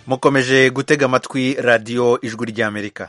mukomeje gutega amatwi radiyo ijwi ry'amerika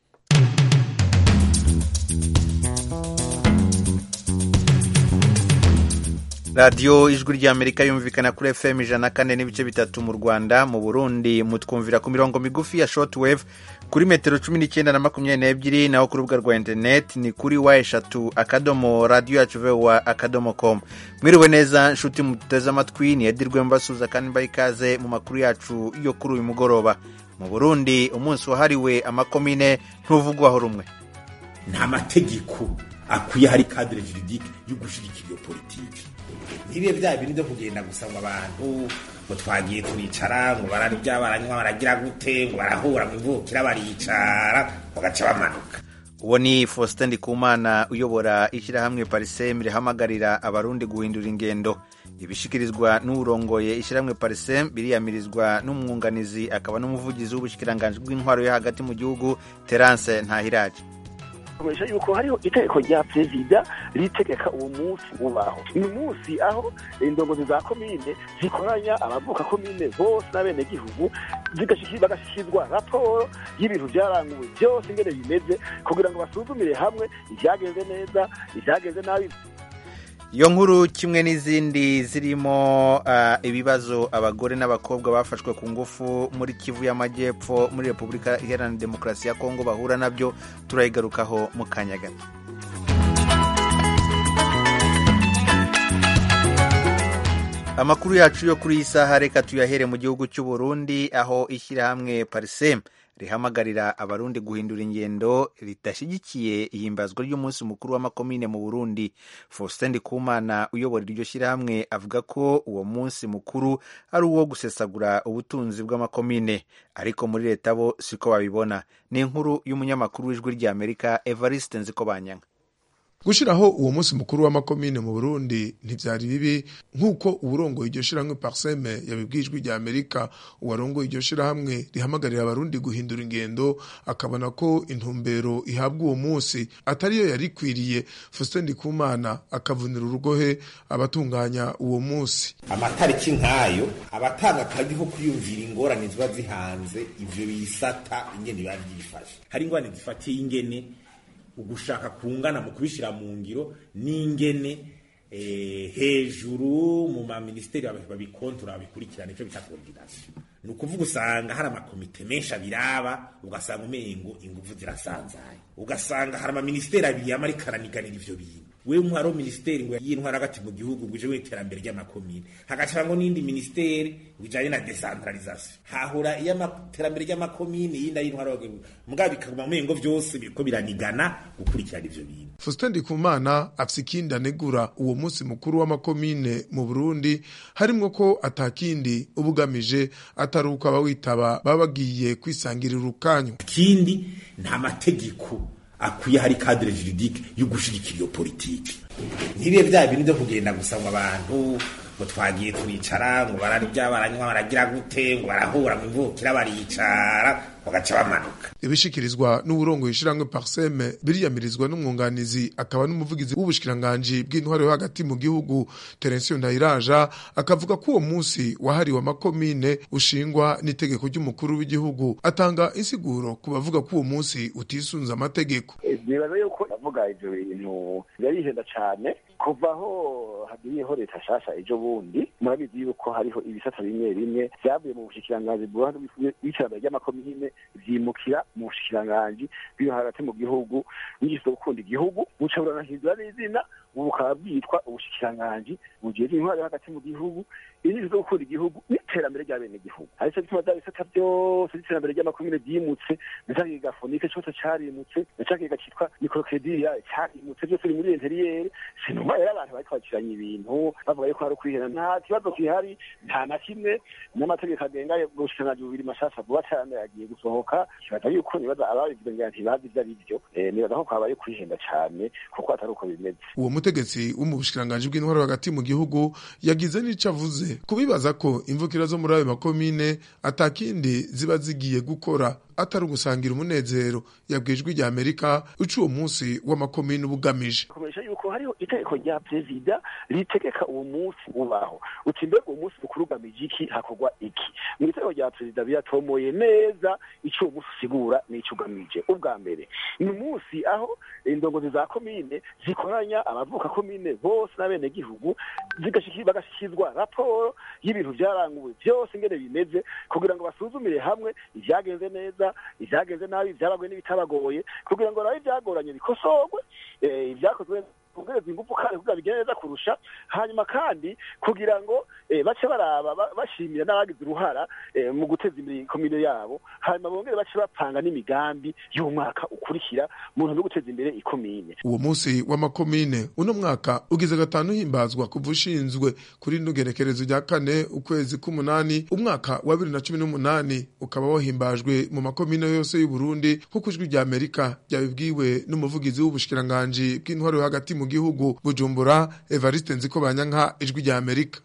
radiyo ijwi ry'amerika yumvikana kuri fm ijana na kane n'ibice bitatu mu rwanda mu burundi mutwumvira ku mirongo migufi ya shortwave kuri metero cumi n'icyenda na makumyabiri n'ebyiri naho ku rubuga rwa interineti ni kuri wa eshatu akadomo radiyo yacu vewa akadomo komu mwiriwe neza nshuti muteze amatwi ni edirwe mbasuza kandi mbaye ikaze mu makuru yacu yo kuri uyu mugoroba mu burundi umunsi wahariwe amakomine ntuvugwaho rumwe nta mategeko akwiye hari kadire juridike yo gushyigikira iyo politiki ntibibe bya bintu byo kugenda gusa ngo abantu ngo twagiye turicara ngo bararya baranywa baragira gute ngo barahura mu ivukira baricara bagaca bamanuka uwo ni faustin ndikumana uyobora ishyirahamwe parisem rihamagarira abarundi guhindura ingendo ibishikirizwa n'urongoye ishyirahamwe parisem biriyamirizwa n'umwunganizi akaba n'umuvugizi w'ubushikiranganji bw'intwaro yo hagati mu gihugu terance ntahiraje komeje yuko hariho itegeko rya perezida ritegeka uwo munsi ubaho uyu munsi aho indongozi za komine zikoranya abavuka komine bose n'abenegihugu bagashyikirizwa raporo y'ibintu byaranguwe byose ingene bimeze kugira ngo basuzumire hamwe ibyagenze neza ibyagenze nabi iyo nkuru kimwe n'izindi zirimo uh, ibibazo abagore n'abakobwa bafashwe ku ngufu muri kivu y'amajyepfo muri repubulika iharanira demokarasi ya kongo bahura nabyo turayigarukaho mu kanya gato amakuru yacu yo kuri iyi saha reka tuyahere mu gihugu cy'u Burundi aho ishyirahamwe parisem rihamagarira abarundi guhindura ingendo ridashyigikiye ihimbazwa ry'umunsi mukuru w'amakomine mu burundi faustin ndikumana uyobora iryo shyirahamwe avuga ko uwo munsi mukuru ari uwo gusesagura ubutunzi bw'amakomine ariko muri leta bo siko babibona ni inkuru y'umunyamakuru w'ijwi ry'amerika evariste nzikobanyanga gushiraho uwo munsi mukuru w'amakomine mu Burundi ntivyari bibi nk'uko uburongoye iryo shirahamwe Parseme yabibwijwe rya Amerika uwarongoye iryo shirahamwe rihamagarira abarundi guhindura ingendo akabona ko intumbero ihabwa uwo munsi atariyo yari ikwiriye Faustin Ndikumana akavunira urugohe abatunganya uwo munsi amatariki nk'ayo abatanga akazi ko kwiyumvira ingorane ziba zihanze ivyo bisata ingene biba vyifashe hari ingorane zifatiye ingene ugushaka kungana mu kubishyira mu ngiro n'ingene hejuru mu maministeri babikontora babikurikirana icyo bita koordinasiyo ni ukuvuga usanga hari amakomite menshi abiraba ugasanga umengo ingufu zirasanzaye ugasanga hari amaministeri abiri yamara ikaraniganira ivyo bintu wewe nk'uhari minisiteri ngo y'intwara hagati mu gihugu ngo uje w'iterambere ry'amakomine hagacanga n'indi minisiteri bijanye na decentralisation hahura iy'iterambere ry'amakomine yindi y'intwara mugabo bikaguma umengo vyose biriko biranigana gukurikirana ivyo bintu Faustin Ndikumana afise ikindi anegura uwo munsi mukuru w'amakomine mu Burundi harimwo ko atakindi ubugamije atari uko abawitaba baba bagiye kwisangirira urukanyu ikindi nta mategeko akwiye hari kadire juridike yo gushyigikira iyo politiki ntibibe bya bintu byo kugenda gusa ngo abantu ngo twagiye turicara ngo bararya baranywa baragira gute ngo barahura mu ivukira baricara bagaca bamanuka ibishikirizwa n'uburongo yishiramwe parseme biriyamirizwa n'umwunganizi akaba n'umuvugizi w'ubushikiranganji bw'intwaro yo hagati mu gihugu Terensiyo Ndayiraja akavuga ko uwo munsi wahariwe amakomine ushingwa n'itegeko ry'umukuru w'igihugu atanga insiguro ku bavuga ko uwo munsi utisunze amategeko nibaza yuko avuga ivyo bintu birarihenda cane kuva aho hagiriyeho leta shasha ejo bundi murabizi yuko hariho ibisata bimwe bimwe vyavuye mu bushikiranganji bw'iterambere ry'amakomine vyimukira mu bushikiranganji bw'iyo hagati mu gihugu n'ingeso gukunda igihugu buca buranahindura n'izina ubu bukaba bwitwa ubushikiranganji bujejwe intwaro yo hagati mu gihugu ingeso zo gukunda igihugu n'iterambere rya bene gihugu arico gituma vya bisata vyose vy'iterambere ry'amakomine vyimutse na ca kiga fonike cose carimutse na ca kiga citwa mikrokrediriya carimutse vyose biri muri interiyeri sinuma rero abantu bariko bakiranya ibintu bavuga yuko hari ukwihera nta kibazo kihari nta na kimwe n'amategeko agenga ubushikiranganji bubiri mashasha vuba cane yagiye gusohoka kibaza yuko nibaza ababivuze ngira ntibazi ivyo ari vyo nibaza ko kwabaye kwihenda cane kuko atari uko bimeze uwo mutegetsi wo mu bushikiranganji bw'intwaro hagati mu gihugu yagize n'ico avuze kubibaza ko imvukira zo muri ayo makomine atakindi ziba zigiye gukora atari ugusangira umunezero yabwijwe rya amerika uca uwo munsi w'amakomine uba ugamije kumenyesha yuko hariho itegeko rya perezida ritegeka uwo munsi ubaho uti mbega uwo munsi mukuru ugamije iki hakorwa iki mu itegeko rya perezida biratomoye neza icyo uwo munsi usigura n'icyo ugamije ubwa mbere ni umunsi aho indongozi za komine zikoranya abavuka komine bose n'abenegihugu bagashyikirizwa raporo y'ibintu byaranguwe byose ingene bimeze kugira ngo basuzumire hamwe ibyagenze neza ibyagenze nabi ibyabagoye n'ibitabagoye kugira ngo nawe ibyagoranye bikosorwe ibyakozwe kongereza ingufu kandi kugira bigende neza kurusha hanyuma kandi kugira ngo bace baraba bashimira n'abagize uruhara mu guteza imbere komine yabo hanyuma bongere bace bapanga n'imigambi y'umwaka ukurikira mu ntumbero yo guteza imbere ikomine uwo munsi w'amakomine uno mwaka ugize gatanu uhimbazwa kuva ushinzwe kuri rino gerekerezo rya kane ukwezi k'umunani umwaka wa bibiri na cumi n'umunani ukaba wahimbajwe mu makomine yose y'uburundi nk'uko ijwi rya amerika ryabibwiwe n'umuvugizi w'ubushikiranganji bw'intwaro yo hagati mu gihugu bujumbura evariste nziko banyanka ijwi rya amerika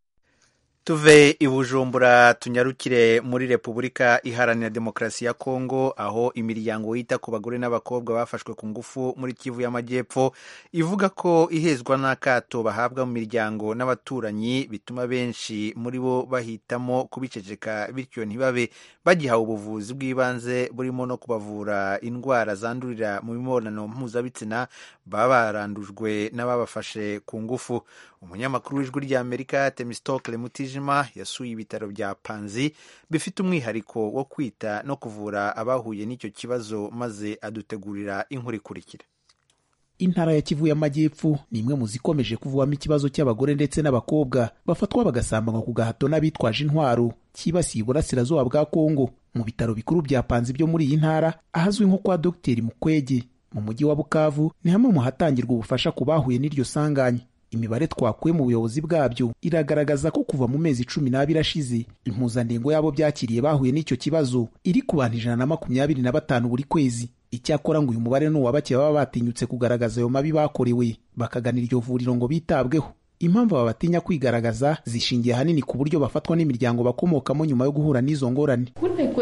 tuve i bujumbura tunyarukire muri repubulika iharanira demokarasi ya kongo aho imiryango yita ku bagore n'abakobwa bafashwe ku ngufu muri kivu y'amajyepfo ivuga ko ihezwa n'akato bahabwa mu miryango n'abaturanyi bituma benshi muri bo bahitamo kubiceceka bityo ntibabe bagihawe ubuvuzi bw'ibanze burimo no kubavura indwara zandurira mu mibonano mpuzabitsina baba barandujwe n'ababafashe ku ngufu umunyamakuru w'ijwi ry'amerika temistokle mutijima yasuye ibitaro bya panzi bifite umwihariko wo kwita no kuvura abahuye n'icyo kibazo maze adutegurira inkuru ikurikira intara ya kivu y'amajyepfo ni imwe mu zikomeje kuvugwamo ikibazo cy'abagore ndetse n'abakobwa bafatwa bagasambanywa ku gahato n'abitwaje intwaro cyibasiye uburasirazuba bwa kongo mu bitaro bikuru bya panzi byo muri iyi ntara ahazwi nko kwa dogiteri mukwege mu mujyi wa bukavu ni hamwe mu hatangirwa ubufasha ku bahuye n'iryo sanganya imibare twakuye mu buyobozi bwabyo iragaragaza ko kuva mu mezi cumi n'abiri ashize impuzandengo y'abo byakiriye bahuye n'icyo kibazo iri ku bantu ijana na makumyabiri na batanu buri kwezi icyakora ngo uyu mubare ni uwa bake baba batinyutse kugaragaza ayo mabi bakorewe bakaganira iryo vuriro ngo bitabweho impamvu aba batinya kwigaragaza zishingiye ahanini ku buryo bafatwa n'imiryango bakomokamo nyuma yo guhura n'izo ngorane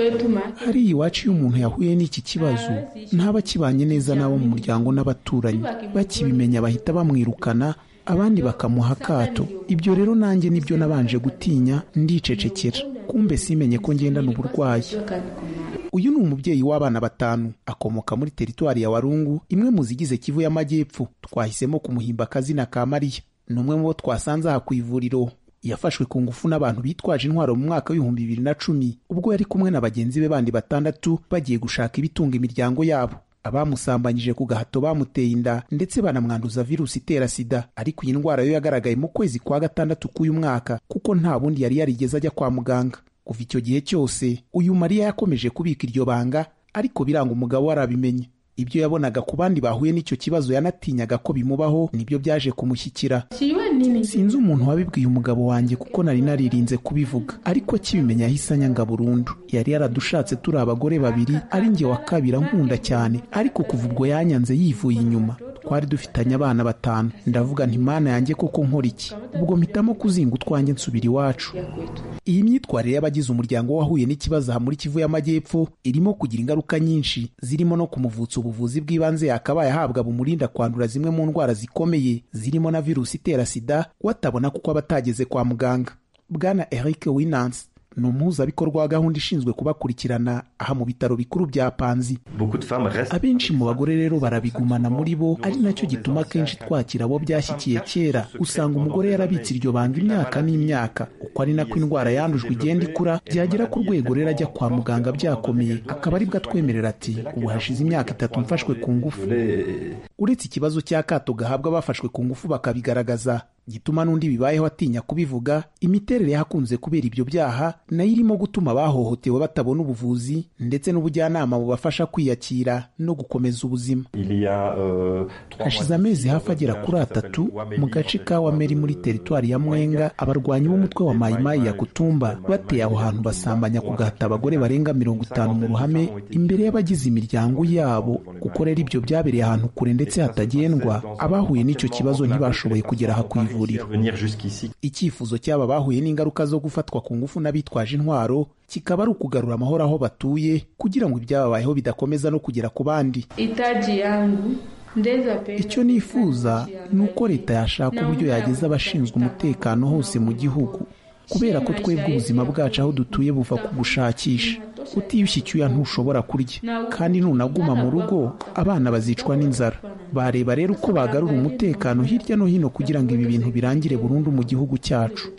hariya iwacu iyo umuntu yahuye n'iki kibazo ntaba akibanye neza n'abo mu muryango n'abaturanyi bakibimenya bahita bamwirukana abandi bakamuha akato ibyo rero nanjye nibyo nabanje gutinya ndicecekera kumbe simenye ko ngendana uburwayi uyu ni umubyeyi w'abana batanu akomoka muri teritwari ya warungu imwe mu zigize kivu y'amajyepfo twahisemo kumuhimba akazina ka mariya ni umwe mu bo twasanze aha ku ivuriro yafashwe ku ngufu n'abantu bitwaje intwaro mu mwaka w'ibihumbi bibiri na cumi ubwo yari kumwe na bagenzi be bandi batandatu bagiye gushaka ibitunga imiryango yabo abamusambanyije ku gahato bamuteye inda ndetse banamwanduza virusi itera sida ariko iyi ndwara yo yagaragaye mu kwezi kwa gatandatu k'uyu mwaka kuko nta bundi yari yarigeze ajya kwa muganga kuva icyo gihe cyose uyu mariya yakomeje kubika iryo banga ariko biranga umugabo we arabimenye ibyo yabonaga ku bandi bahuye n'icyo kibazo yanatinyaga ko bimubaho nibyo byaje kumushyikira sinzi umuntu wabibwiye umugabo wanjye kuko nari naririnze kubivuga ariko akibimenya yahise anyanga burundu yari yaradushatse turi abagore babiri ari njye wa kabiri ankunda cyane ariko kuva ubwo yanyanze yivuye inyuma twari dufitanye abana batanu ndavuga nti mana yanjye koko nkora iki ubwo mpitamo kuzinga utwanjye nsubira iwacu iyi myitwarire y'abagize umuryango wahuye n'ikibazo aha muri kivu y'amajyepfo irimo kugira ingaruka nyinshi zirimo no kumuvutsa ubuvuzi bw'ibanze yakabaye ahabwa bumurinda kwandura zimwe mu ndwara zikomeye zirimo na virusi itera sida watabona kuko aba atageze kwa muganga bwana eric winans ni umuhuzabikorwa wa gahunda ishinzwe kubakurikirana aha mu bitaro bikuru bya panzi abenshi mu bagore rero barabigumana muri bo ari nacyo gituma akenshi twakira abo byashyikiye kera usanga umugore yarabitse iryo banga imyaka n'imyaka uko ari nako indwara yandujwe igenda ikura byagera ku rwego rero ajya kwa muganga byakomeye akaba aribwo atwemerera ati ubu hashize imyaka itatu mfashwe ku ngufu uretse ikibazo cy'akato gahabwa abafashwe ku ngufu bakabigaragaza gituma n'undi bibayeho atinya kubivuga imiterere y'ahakunze kubera ibyo byaha nayo irimo gutuma abahohotewe batabona ubuvuzi ndetse n'ubujyanama bubafasha kwiyakira no gukomeza ubuzima hashize amezi hafi agera kuri atatu mu gace ka wameri muri teritwari ya mwenga abarwanyi b'umutwe wa mayimayi ya kutumba bateye aho hantu basambanya ku gahata abagore barenga mirongo itanu mu ruhame imbere y'abagize imiryango yabo kuko rero ibyo byabereye ahantu kure ndetse hatagendwa abahuye n'icyo kibazo ntibashoboye kugera aha ku ivuriro icyifuzo cy'aba bahuye n'ingaruka zo gufatwa ku ngufu n'abitwaje intwaro kikaba ari ukugarura amahoro aho batuye kugira ngo ibyababayeho bidakomeza no kugera ku bandi icyo nifuza ni uko leta yashaka uburyo yageza abashinzwe umutekano hose mu gihugu kubera ko twebwe ubuzima bwacu aho dutuye buva ku gushakisha utiyushye icyuya ntushobora kurya kandi nunaguma mu rugo abana bazicwa n'inzara bareba rero uko bagarura umutekano hirya no hino kugira ngo ibi bintu birangire burundu mu gihugu cyacu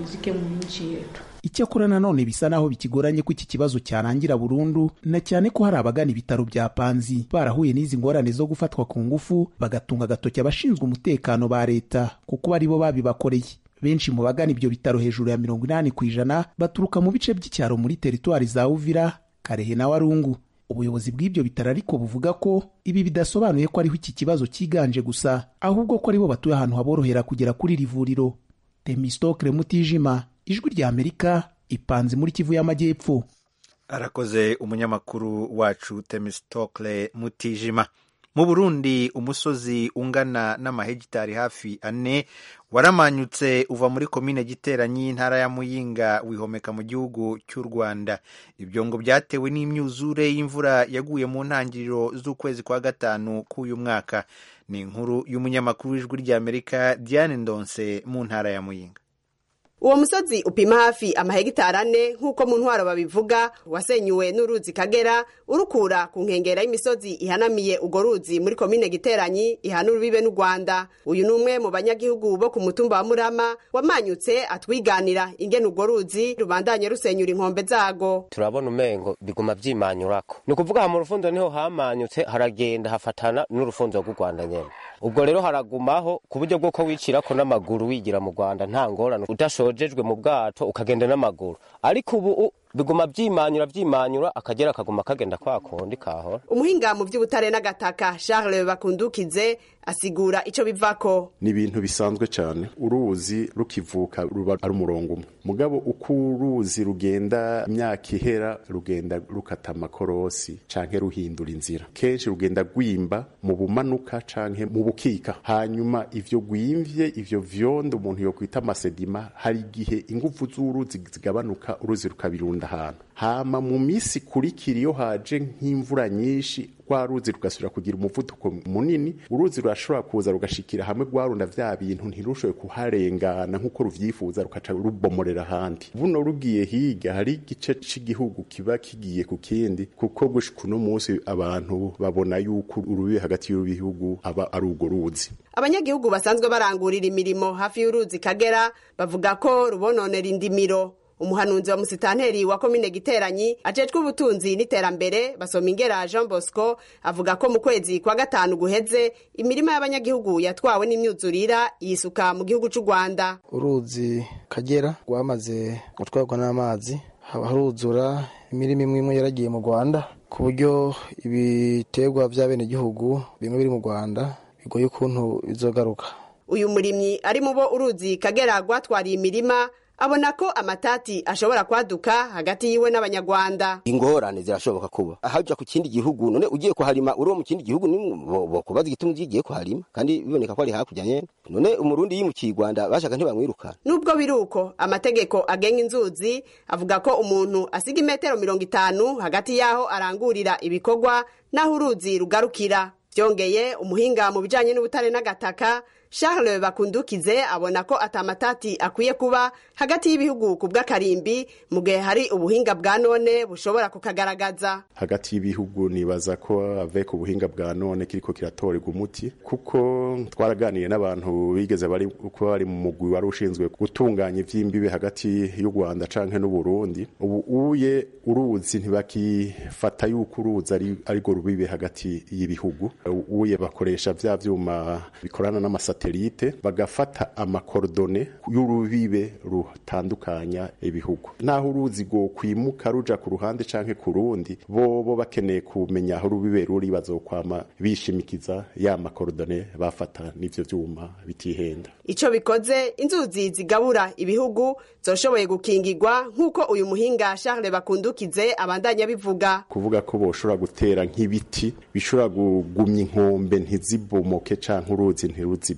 icyakora nanone bisa naho bikigoranye ko iki kibazo cyarangira burundu na cyane ko hari abagana ibitaro bya panzi barahuye n'izi ngorane zo gufatwa ku ngufu bagatunga agatoki abashinzwe umutekano ba leta kuko ari bo babibakoreye benshi mu bagana ibyo bitaro hejuru ya mirongo inani ku ijana baturuka mu bice by'icyaro muri teritwari za uvira karehe na warungu ubuyobozi bw'ibyo bitaro ariko buvuga ko ibi bidasobanuye ko ariho iki kibazo cyiganje gusa ahubwo ko aribo batuye ahantu haborohera kugera kuri iri vuriro temistokle mutijima ijwi rya amerika ipanze muri kivu y'amajyepfo arakoze umunyamakuru wacu temistokle mutijima mu burundi umusozi ungana n'amahegitari hafi ane waramanyutse uva muri komine giteranyi y'intara ya muyinga wihomeka mu gihugu cy'u rwanda ibyo ngo byatewe n'imyuzure y'imvura yaguye mu ntangiriro z'ukwezi kwa gatanu k'uyu mwaka ni inkuru y'umunyamakuru w'ijwi ry'amerika diane ndonse mu ntara ya muyinga uwo musozi upima hafi amahegitari ane nk'uko mu ntwaro babivuga wasenyuwe n'uruzi kagera urukura ku nkengera y'imisozi ihanamiye urwo ruzi muri komine giteranyi ihana urubibe n'u rwanda uyu ni umwe mu banyagihugu bo ku mutumba wa murama wamanyutse atwiganira ingene urwo ruzi rubandanye rusenyura inkombe zago turabona umengo biguma vyimanyurako ni ukuvuga ha mu rufundo niho hamanyutse haragenda hafatana n'urufundo rw'u rwanda nyene ubwo rero haragumaho ku buryo bw'uko wicirako n'amaguru wigira mu rwanda nta ngorane udashojejwe mu bwato ukagenda n'amaguru ariko ubu biguma vyimanyura vyimanyura akagera akaguma kagenda kwa kundi kahora umuhinga mu vy'ubutare n'agataka charles bakundukize asigura ico bivako ni ibintu bisanzwe cyane uruzi rukivuka ruba ari umurongo umwe mugabo uko uruzi rugenda imyaka ihera rugenda rukata amakorosi canke ruhindura inzira kenshi rugenda rwimba mu bumanuka canke mu bukika hanyuma ivyo gwimvye ivyo vyondo umuntu yokwita amasedima hari igihe ingufu z'uruzi zigabanuka uruzi rukabirunda ahantu hama mu misi ikurikira iyo haje nk'imvura nyinshi rwa ruzi rugasubira kugira umuvuduko munini uruzi rurashobora kuza rugashikira hamwe rwarunda vya bintu ntirushoboye kuharengana nk'uko ruvyifuza rukaca rubomorera ahandi buno rugiye higa hari igice c'igihugu kiba kigiye ku kindi kuko gushika uno munsi abantu babona yuko urubibe hagati y'ibihugu aba ari urwo ruzi abanyagihugu basanzwe barangurira imirimo hafi y'uruzi kagera bavuga ko rubononera indimiro umuhanuzi wa musitanteri wa komine giteranyi ajejwe ubutunzi n'iterambere basoma ingera jean bosco avuga ko mu kwezi kwa gatanu guheze imirima y'abanyagihugu yatwawe n'imyuzurira yisuka mu gihugu c'u rwanda uruzi kagera rwamaze gutwarwa n'amazi haba haruzura imirima imwe imwe yaragiye mu rwanda ku buryo ibiterwa by'abenegihugu bimwe biri mu rwanda bigoye ukuntu bizogaruka uyu murimyi ari mu bo uruzi kagera rwatwariye imirima abona ko amatati ashobora kwaduka hagati yiwe n'abanyarwanda ingorane zirashoboka kuba ahaja ku kindi gihugu none ugiye kuharima uri mu kindi gihugu bokubaza igituma ugiye kuharima kandi biboneka ko ari hakurya nyene none umurundi yimukiye rwanda bashaka ntibamwirukana nubwo biri uko amategeko agenga inzuzi avuga ko umuntu asiga imetero mirongo itanu hagati y'aho arangurira ibikorwa n'aho uruzi rugarukira byongeye umuhinga mu bijanye n'ubutare n'agataka charles bakundukize abona ko atamatati akwiye kuba hagati y'ibihugu ku bw'akarimbi mu gihe hari ubuhinga bwa none bushobora kukagaragaza hagati y'ibihugu nibaza ko avec ubuhinga bwa none kiriko kiratorerwa umuti kuko twaraganiye n'abantu bigeze bari kuba bari mu mugwi wari ushinzwe gutunganya ivy'imbibe hagati y'u Rwanda canke n'u Burundi ubu uye uruzi ntibakifata yuko uruzi ari ariko rubibe hagati y'ibihugu uye bakoresha vya vyuma bikorana n'amasa satelite bagafata amakorodone y'urubibe rutandukanya ibihugu naho uruzi go kwimuka ruja ku ruhande canke ku rundi bobo bakeneye kumenya aho urubibe ruri bazokwama bishimikiza ya makorodone bafata n'ivyo vyuma bitihenda ico bikoze inzuzi zigabura ibihugu zoshoboye gukingirwa nk'uko uyu muhinga Charles Bakundukize abandanya bivuga kuvuga ko boshobora gutera nk'ibiti bishobora kugumya inkombe ntizibomoke canke uruzi ntiruzibo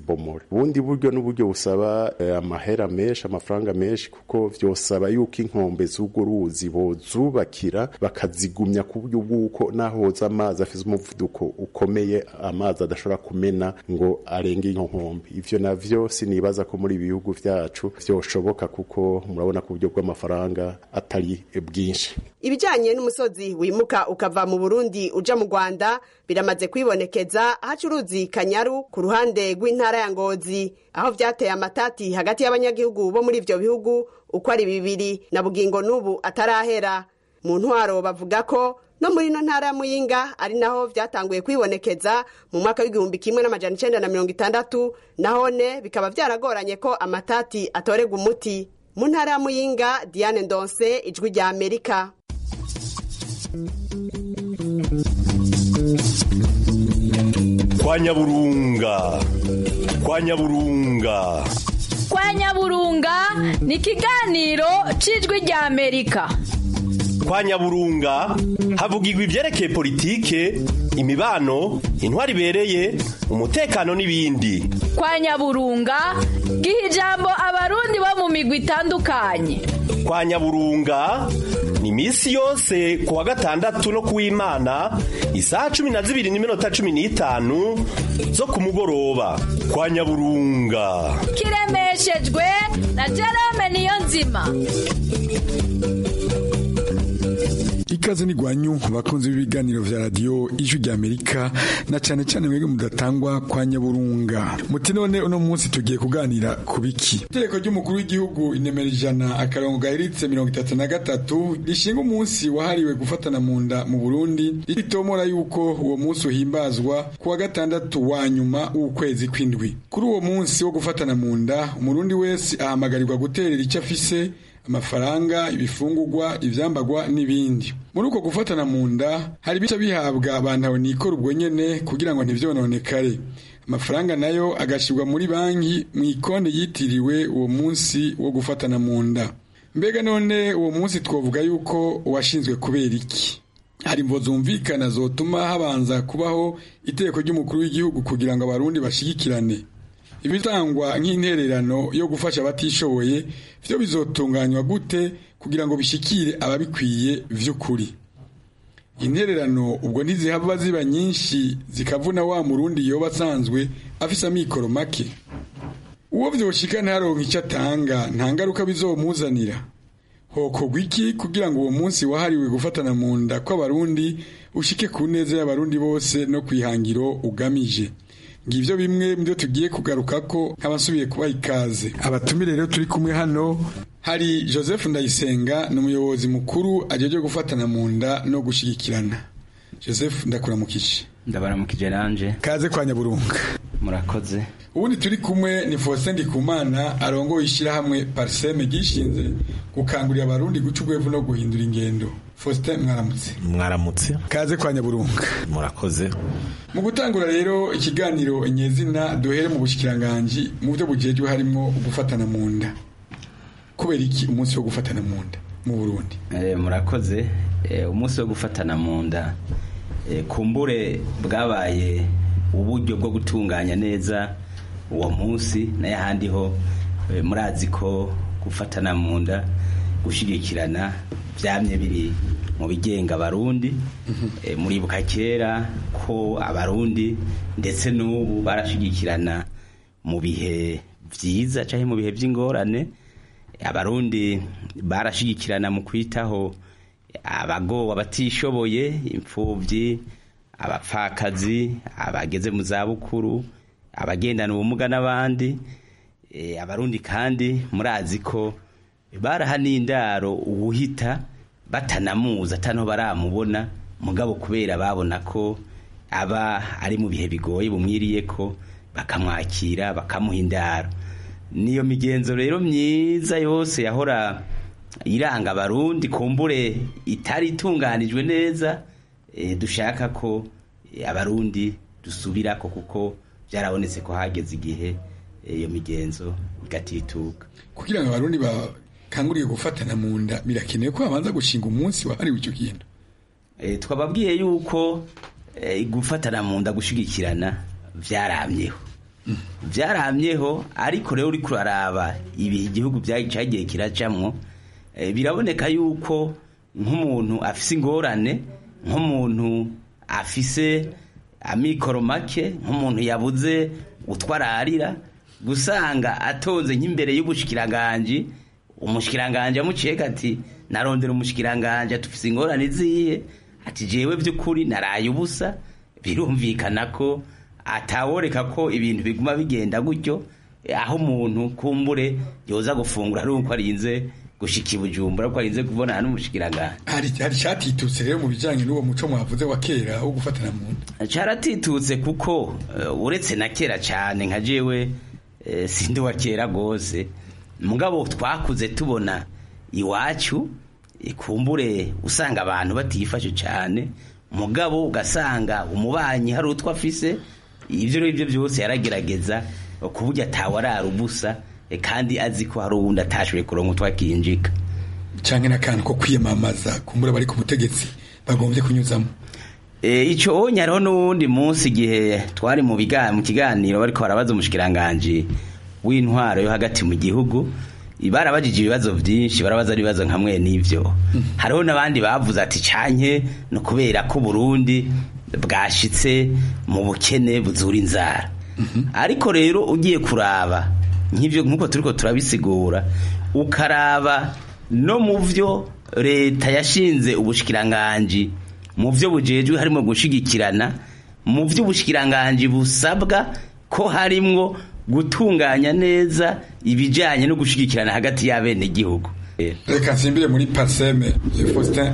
ntibomore ubundi buryo n'uburyo busaba eh, amahera menshi amafaranga menshi kuko vyosaba yuko inkombe z'urwo ruzi bozubakira bakazigumya ku buryo bw'uko naho hoza amazi afise umuvuduko ukomeye amazi adashobora kumena ngo arenge iyo nkombe ivyo navyo sinibaza ko muri ibi bihugu vyacu vyoshoboka kuko murabona ko uburyo bw'amafaranga atari bwinshi ibijyanye n'umusozi wimuka ukava mu burundi uja mu rwanda biramaze kwibonekeza haca uruzi kanyaru ku ruhande rw'intara ya ngozi aho vyateye amatati hagati y'abanyagihugu bo muri ivyo bihugu uko ari bibiri na bugingo n'ubu atarahera mu ntwaro bavuga ko no muri ino ntara ya muyinga ari naho vyatanguye kwibonekeza mu mwaka w'igihumbi kimwe n'amajana icenda na mirongo itandatu nahone bikaba vyaragoranye ko amatati atorerwa umuti mu ntara ya muyinga diane ndonse ijwi rya amerika kwa nyaburunga kwa nyaburunga kwa nyaburunga ni ikiganiro cy'ijwi rya amerika kwa nyaburunga havugirwa ibyerekeye politike imibano intwari ibereye umutekano n'ibindi kwa nyaburunga giha ijambo abarundi bo mu migwi itandukanye kwa nyaburunga ni iminsi yose ku wa gatandatu no ku w'imana isaha cumi na zibiri n'iminota cumi n'itanu zo ku mugoroba kwa nyaburunga kiremeshejwe na jerome niyo nzima ikaze ni gwanyu bakunzi b'ibiganiro vya radio ijwi rya Amerika na cyane cyane mwebwe mudatangwa kwa nyaburunga muti none uno munsi tugiye kuganira ku biki itegeko ry'umukuru w'igihugu inemera ijana akarongo gahiritse mirongo itatu na gatatu rishinga umunsi wahariwe gufatana mu nda mu Burundi ritomora yuko uwo munsi uhimbazwa ku wa gatandatu wa nyuma w'ukwezi kw'indwi kuri uwo munsi wo gufatana mu nda umurundi wese ahamagarirwa guterera icyo afise amafaranga ibifungurwa ivyambagwa n'ibindi muri uko gufatana mu nda hari ibice bihabwa abantu nikora ubwo nyene kugira ngo ntivyononekare amafaranga nayo agashyirwa muri banki mu ikonde yitiriwe uwo munsi wo gufatana mu nda mbega none uwo munsi twovuga yuko washinzwe kubera iki hari imvo zumvikana zotuma habanza kubaho itegeko ry'umukuru w'igihugu kugira ngo abarundi bashigikirane ibitangwa nk'intererano yo gufasha abatishoboye byo bizotunganywa gute kugira ngo bishikire ababikwiye vy'ukuri intererano ubwo ntizihava ziba nyinshi zikavuna wa murundi yoba asanzwe afise amikoro make uwo vyoshika ntaronka icyo atanga nta ngaruka bizomuzanira hokorwa iki kugira ngo uwo munsi wahariwe gufatana mu nda kw'abarundi ushike ku neza y'abarundi bose no kwihangiro ugamije ngivyo bimwe mvyo tugiye kugaruka ko nk'abasubiye kubaha ikaze abatumire rero turi kumwe hano hari joseph ndayisenga ni umuyobozi mukuru ajeje gufatana mu nda no gushigikirana joseph ndakuramukije ndabaramukije nanje kaze kwa nyaburunga murakoze ubundi turi kumwe ni Faustin Ndikumana arongoye ishyirahamwe Parseme gishinze gukangurira abarundi guca ubwevu no guhindura ingendo Faustin mwaramutse mwaramutse kaze kwa nyaburunga murakoze mu gutangura rero ikiganiro nyezina duhere mu bushikiranganje mu byo bujejwe harimo gufatana mu nda kubera iki umunsi wo gufatana mu nda mu Burundi eh murakoze eh, umunsi wo gufatana mu nda eh, kumbure bwabaye uburyo bwo gutunganya neza uwo munsi n'ayahandi ho murazi ko gufatana mu nda gushyigikirana byamye biri mu bigenga abarundi muribuka kera ko abarundi ndetse n'ubu barashyigikirana mu bihe byiza cyangwa mu bihe by'ingorane abarundi barashyigikirana mu kwitaho abagowe abatishoboye imfubyi abapfakazi abageze mu zabukuru abagendana ubumuga n'abandi abarundi kandi murazi ko baraha n'indaro uwuhita batanamuzi atanaho baramubona mugabo kubera babona ko aba ari mu bihe bigoye bumwiriye ko bakamwakira bakamuha indaro niyo migenzo rero myiza yose yahora iranga abarundi kumbure itari itunganijwe neza dushaka ko abarundi dusubira ko kuko byarabonetse ko hageze igihe iyo migenzo igatituka kugira ngo abarundi bakanguriye gufatana mu nda birakenewe ko babanza gushinga umunsi wahariwe icyo kintu twababwiye yuko gufatana mu nda gushyigikirana byaramyeho byaramyeho ariko rero uri kuraraba ibi igihugu cyagiye kiracamwo biraboneka yuko nk'umuntu afise ingorane nk'umuntu afise amikoro make nk'umuntu yabuze utwararira gusanga atonze nk'imbere y'ubushikiranganje umushikiranganje amuciyeka ati narondera umushikiranganje atufise ingorane ziye ati jewe by'ukuri naraye ubusa birumvikana ko ataworeka ko ibintu biguma bigenda gutyo aho umuntu kumbure yoza gufungura ari uko arinze gushika ibujumbura ko arinze kubonana n'umushikiranganje hari hari cyatitutse rero mu bijanye n'uwo muco mwavuze wa kera wo gufatana mu nda caratitutse kuko uh, uretse na kera cyane nka jewe uh, sindi wa kera gose mugabo twakuze tubona iwacu ikumbure usanga abantu batifashe cyane mugabo ugasanga umubanyi hari utwo afise ibyo rero byose yaragerageza ku buryo atawarara ubusa kandi azi ko hari uwundi atashoboye kuronka utwo akinjika cyangwa n'akantu ko kwiyamamaza kumbura bari ku butegetsi bagombye kunyuzamo icyo onye hariho n'uwundi munsi igihe twari mu kiganiro bariko barabaza umushikiranganje w'intwaro yo hagati mu gihugu barabajije ibibazo byinshi barabaza ibibazo nkamwe n'ibyo hariho n'abandi bavuze ati canke no kubera ko Burundi bwashitse mu bukene buzura inzara ariko rero ugiye kuraba nk'ibyo nk'uko turiko turabisigura ukaraba no mu byo leta yashinze ubushikiranganji mu byo bujejwe harimo gushigikirana mu byo ubushikiranganji busabwa ko harimwo gutunganya neza ibijyanye no gushigikirana hagati y'abenegihugu reka nsimbire muri parseme faustin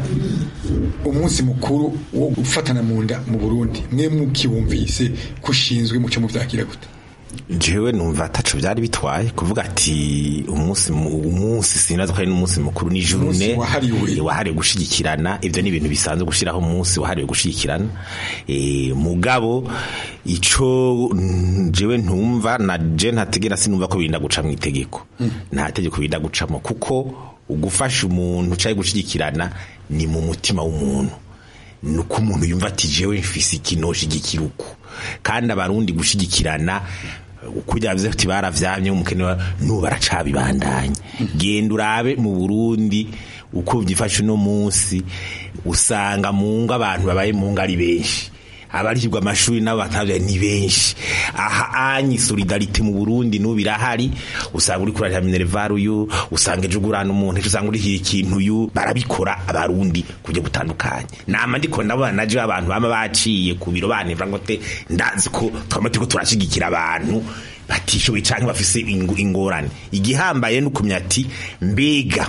umunsi mukuru wo gufatana mu nda mu burundi mwe mukiwumvise ko ushinzwe mucyo mubyakira gute jewe numva ataco byari bitwaye kuvuga ati umunsi umunsi sinaza ko ari n'umunsi mukuru ni journée wahariwe gushigikirana ivyo ni ibintu bisanzwe gushiraho umunsi wahariwe gushigikirana e, mugabo ico jewe ntumva na je ntategera sinumva ko birinda guca mu itegeko mm. nta tegeko birinda gucamo kuko ugufasha umuntu cyaye gushigikirana ni mu mutima w'umuntu nuko umuntu yumva ati jewe mfise ikinoshigikira uku kandi abarundi gushigikirana kujya bivuze ati baravyamye umukene n'ubu baracabibandanya genda urabe mu Burundi uko byifashe uno munsi usanga mu ngo abantu babaye mu ngo ari benshi abarishyirwa amashuri nabo batavya ni benshi aha anyi solidarite mu Burundi n'ubu irahari usanga uri kurarira minerval uyu usanga ejo ugurana umuntu ejo usanga urihiye ikintu uyu barabikora abarundi kujya gutandukanye nama ndiko ndabona naje abantu bama baciye ku biro banevra ngo te ndazi ko twama turiko turashigikira abantu batishoboye canke bafise ingorane igihambaye nukumya ati mbega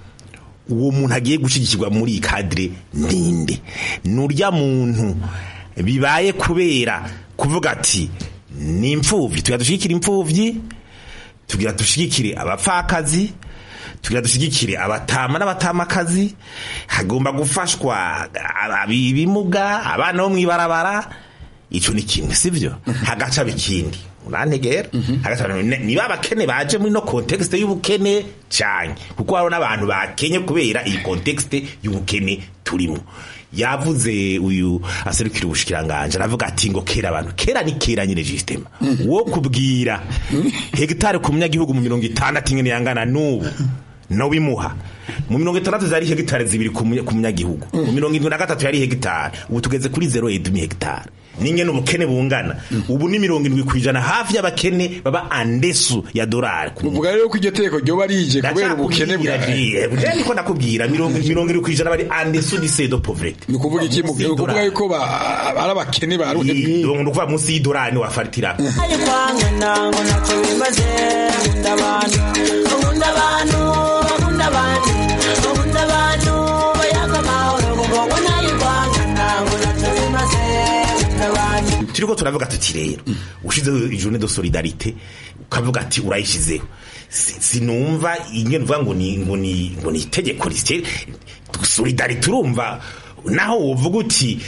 uwo muntu agiye gushigikirwa muri kadire ninde nurya muntu bibaye kubera kuvuga ati ni imfuvyi tugira dushigikire imfuvyi tugira dushigikire abapfakazi tugira dushigikire abatama n'abatamakazi hagomba gufashwa ibimuga abana bo mwibarabara ico ni kimwe sivyo hagaca bikindi urantegera niba abakene baje muri no context y'ubukene cyane kuko hariho n'abantu bakenye kubera iyi context y'ubukene turimo yavuze uyu aserukira ubushikiranganje aravuga ati ngo kera abantu kera ni kera nyine system wo kubwira hegitare ku munyagihugu mu mirongo itandatu ingene yangana n'ubu no bimuha mu mirongo itandatu zari hegitare zibiri ku munyagihugu mu mirongo irindwi na gatatu yari hegitare ubu tugeze kuri zero edumi hegitare ninge n'ubukene bungana ubu ni mirongo irindwi ku ijana hafi y'abakene baba andesu ya dorari uvuga rero ko iryo teko ryoba rije kubera ubukene bwawe niko ndakubwira mirongo irindwi ku ijana bari andesu di sedo povrete ni ukuvuga iki mu kuvuga yuko ari abakene ba ruhe ni ukuvuga munsi y'idorari wafatira turiko turavuga tuti rero ushizeho journée de solidarité ukavuga ati urayishizeho sinumva ingene uvuga ngo ni ngo ni ngo ni itegeko risye solidarité urumva naho wovuga uti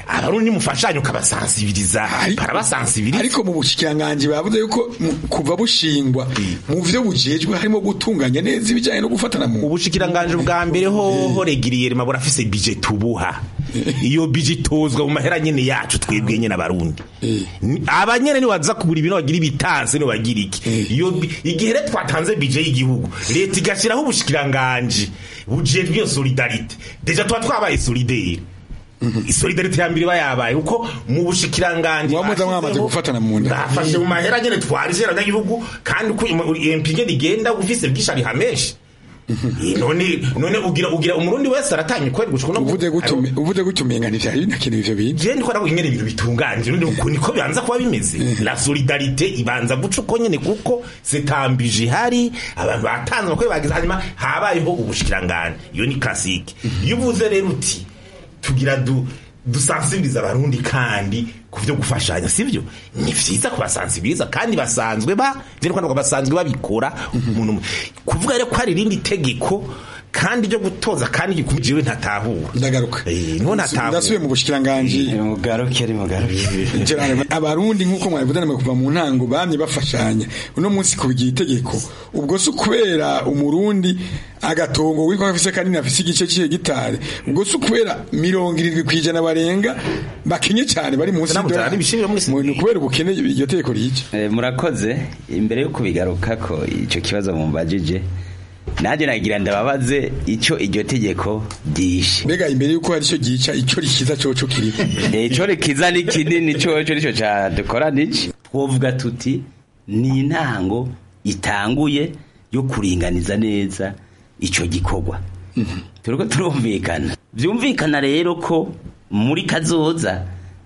abarundi mufashanye ukabasansibiriza barabasansibiriza ariko mu bushikiranganje bavuze yuko mu- kuva bushingwa mu vyo bujejwe harimo gutunganya neza ibijanye no gufatana mu ubushikiranganje bwa mbere hoho regiriyeri mabura afise bije tubuha iyo bije itozwa mu mahera nyene yacu twebwe nyene abarundi Ni- abanyene nibaza kugura ibintu bagira ibitanse nibo bagira iki iyo bi- igihe rero twatanze bije y'igihugu leta igashiraho ubushikiranganje bujejwe iyo solidarite deja tuba twabaye solidaire isolidarite ya mbere iba yabaye kuko mu bushikiranganje muba mwamaze gufatana mu nda bafashe mu mahera nyene twarije abanyagihugu kandi uko MP ngene igenda ufise bwisha riha menshi Eh, none none ugira ugira umurundi wese aratanye kweri gushika no uvuze gutume uvuze gutumenga ntivyari binakenewe ivyo bintu je ndiko ndabona ibintu bitunganje none uko niko bibanza kuba bimeze la solidarite ibanza guca uko nyene kuko zitambije ihari abantu batanze bakwe bagize hanyuma habayeho ubushikiranganje iyo ni classique iyo uvuze rero uti tugira du dusansibiriza abarundi kandi ku byo gufashanya sivyo ni vyiza kubasansibiriza kandi basanzwe ba je ndiko basanzwe babikora umuntu kuvuga rero ko hari irindi tegeko kandi ryo gutoza kandi gikumijiwe ntatahura ndagaruka niho ntatahura ndasubiye mu bushikiranganje mugaruke ari mugaruke Gerard, abarundi nk'uko mwabivuze namwe kuva mu ntango bamye bafashanya uno munsi kubigira itegeko ubwo si ukubera umurundi agatongo witwa afise kanini afise igice cy'ihe gitari ubwo si ukubera mirongo irindwi ku ijana barenga bakenye cyane bari munsi y'idolari ni ukubera ubukene iryo tegeko rica Eh, murakoze imbere yo kubigaruka ko icyo kibazo mumbajije nanjye nagira ndababaze icyo iryo tegeko ryishe mbega imbere yuko hari icyo gica icyo rikiza coco kiri icyo rikiza ni kinini coco nicyo cadukora niki twovuga tuti ni intango itanguye yo kuringaniza neza icyo gikorwa turiko turumvikana vyumvikana rero ko muri kazoza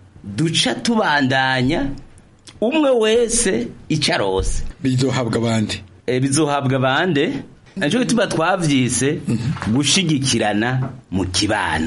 duca tubandanya umwe wese icyo arose bizohabwa abandi bizohabwa abande naco gituma twavyise gushigikirana mu kibano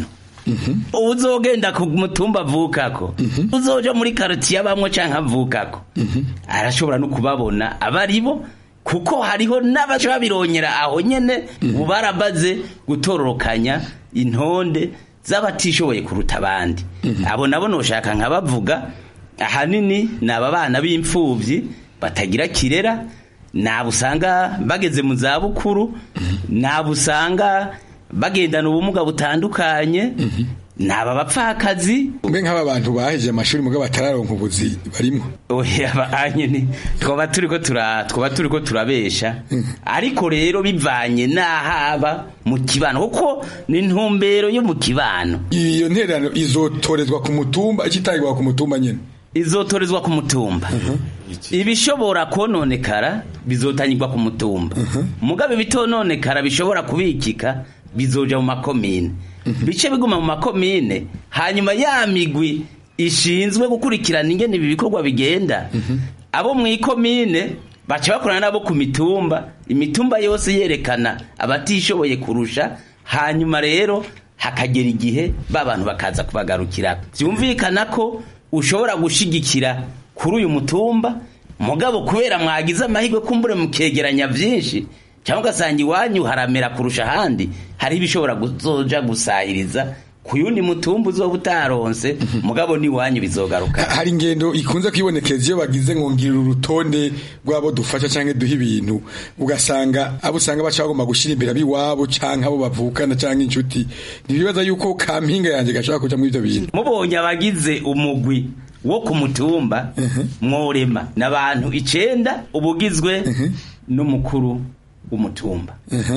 uzogenda ku mutumba avukako uzoja muri karitiye abamwo canke avukako arashobora no kubabona abaribo kuko hariho n'abaca babironyera aho nyene ubu barabaze gutororokanya intonde z'abatishoboye kuruta abandi abo nabo noshaka nkabavuga ahanini ni aba bana b'imfuvyi batagira kirera nabo usanga bageze mu zabukuru nabo usanga bagendana ubumuga butandukanye ni aba bapfakazi mbe nk'aba bantu baheje amashuri mugabo batararonka ubuzi barimo oya banye ni twaba turiko tura twaba turiko turabesha ariko rero bivanye n'ahaba mu kibano kuko ni intumbero yo mu kibano iyo ntererano izotorezwa ku mutumba ikitangirwa ku mutumba nyene izotorezwa ku mutumba ibishobora kononekara bizotangirwa ku mutumba mugabe ibitononekara bishobora kubikika bizoja mu makomine bice biguma mu makomine hanyuma ya migwi ishinzwe gukurikirana ingene ibi bikorwa bigenda abo mu ikomine baca bakorana nabo ku mitumba imitumba yose yerekana abatishoboye kurusha hanyuma rero hakagera igihe ba bantu bakaza kubagarukira byumvikana ko ushobora gushigikira kuri uyu mutumba mugabo kubera mwagize amahirwe kumbure mukegeranya byinshi cyangwa ugasanga iwanyu haramera kurusha ahandi hari ibishobora kuzoja gusahiriza ku yundi mutumba uzoba utaronse mugabo n'iwanyu bizogaruka hari ingendo ikunze kwibonekeza iyo bagize ngo ngirira urutonde rw'abo dufasha cyangwa duha ibintu ugasanga abo usanga baca bagomba gushyira imbere ab'iwabo cyangwa abo bavukana cyangwa inshuti ntibibaza yuko kampinga yanjye gashobora kuja muri ibyo bintu mubonye abagize umugwi wo ku mutumba mworema n'abantu icenda ubugizwe n'umukuru w'umutumba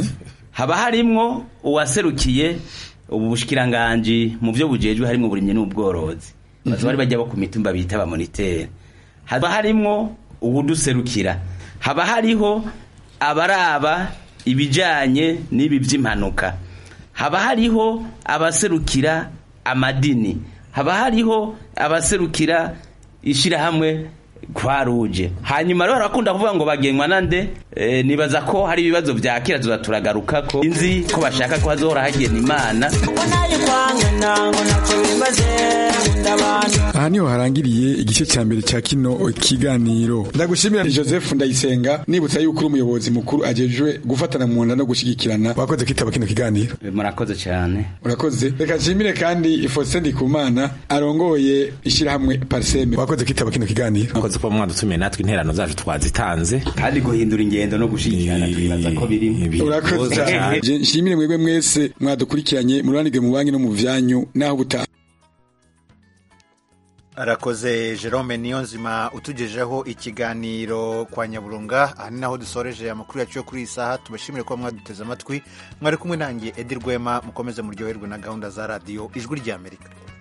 haba harimwo uwaserukiye ubu bushikiranganji mu byo bujejwe harimwo uburimyi n'ubworozi baza bari bajya bo ku mitumba bita abamonitere haba harimwo uwuduserukira haba hariho abaraba ibijanye n'ibi by'impanuka haba hariho abaserukira amadini haba hariho abaserukira ishirahamwe kwa ruje hanyuma rero barakunda kuvuga ngo bagenwa nande e, nibaza ko hari ibibazo vya kera tuza turagaruka ko inzi ko bashaka ko hazohora hagena imana aha niho harangiriye igice cya mbere cya kino kiganiro ndagushimira joseph ndayisenga nibutsa yuko uri umuyobozi mukuru ajejwe gufatana mu nda no gushyigikirana wakoze kwitaba kino kiganiro murakoze cyane urakoze reka nshimire kandi Faustin Ndikumana arongoye ishyirahamwe parseme wakoze kwitaba kino kiganiro wakoze kuba mwadutumiye natwe interano zacu twazitanze kandi guhindura ingendo no gushyigikirana twibaza ko birimo urakoze cyane nshimire mwebwe mwese mwadukurikiranye mururanirwe mu banki no mu vyanyu naho butaha arakoze jerome niyonzima utugejeho ikiganiro kwa nyaburunga aha ni naho dusoreje amakuru yacu yo kuri iyi saha tubashimire kuba mwaduteze amatwi mwari kumwe nanjye edi rwema mukomeze muryoherwe na gahunda za radiyo ijwi ry'amerika